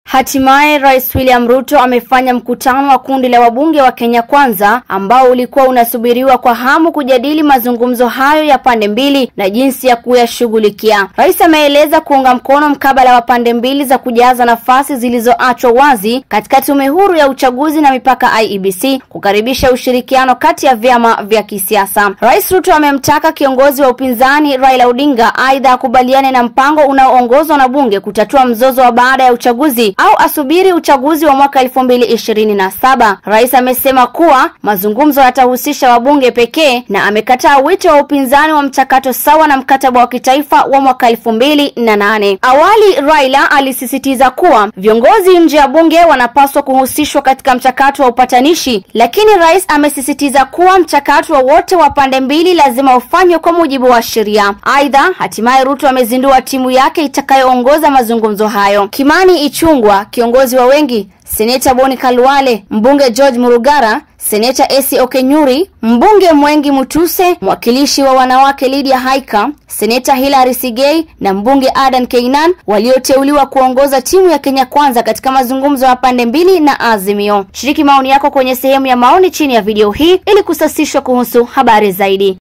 Hatimaye Rais William Ruto amefanya mkutano wa kundi la wabunge wa Kenya Kwanza ambao ulikuwa unasubiriwa kwa hamu kujadili mazungumzo hayo ya pande mbili na jinsi ya kuyashughulikia. Rais ameeleza kuunga mkono mkabala wa pande mbili za kujaza nafasi zilizoachwa wazi katika tume huru ya uchaguzi na mipaka IEBC, kukaribisha ushirikiano kati ya vyama vya kisiasa. Rais Ruto amemtaka kiongozi wa upinzani Raila Odinga aidha akubaliane na mpango unaoongozwa na bunge kutatua mzozo wa baada ya uchaguzi au asubiri uchaguzi wa mwaka elfu mbili ishirini na saba. Rais amesema kuwa mazungumzo yatahusisha wabunge pekee na amekataa wito wa upinzani wa mchakato sawa na mkataba wa kitaifa wa mwaka elfu mbili na nane. Awali Raila alisisitiza kuwa viongozi nje ya bunge wanapaswa kuhusishwa katika mchakato wa upatanishi, lakini rais amesisitiza kuwa mchakato wa wote wa pande mbili lazima ufanywe kwa mujibu wa sheria. Aidha, hatimaye Ruto amezindua timu yake itakayoongoza mazungumzo hayo. Kimani Ichung'wah kiongozi wa wengi, seneta Boni Khalwale, mbunge George Murugara, seneta Esi Okenyuri, mbunge Mwengi Mutuse, mwakilishi wa wanawake Lydia Haika, seneta Hilary Sigei na mbunge Adan Keynan walioteuliwa kuongoza timu ya Kenya Kwanza katika mazungumzo ya pande mbili na Azimio. Shiriki maoni yako kwenye sehemu ya maoni chini ya video hii ili kusasishwa kuhusu habari zaidi.